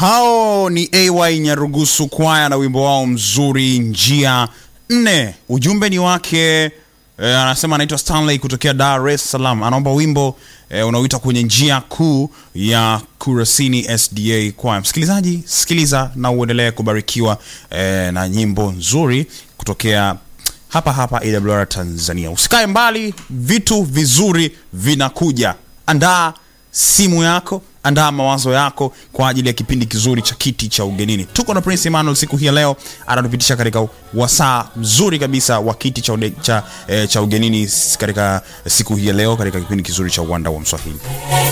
hao ni ay nyarugusu kwaya na wimbo wao mzuri njia nne ujumbe ni wake eh, anasema anaitwa stanley kutokea dar es salaam anaomba wimbo eh, unaoita kwenye njia kuu ya kurasini sda kwaya msikilizaji sikiliza na uendelee kubarikiwa eh, na nyimbo nzuri kutokea hapa hapa awr tanzania usikae mbali vitu vizuri vinakuja andaa simu yako andaa mawazo yako kwa ajili ya kipindi kizuri cha kiti cha ugenini tuko na prince emmanuel siku hii ya leo anatupitisha katika wasaa mzuri kabisa wa kiti cha, ude, cha, eh, cha ugenini katika siku hii ya leo katika kipindi kizuri cha uwanda wa mswahili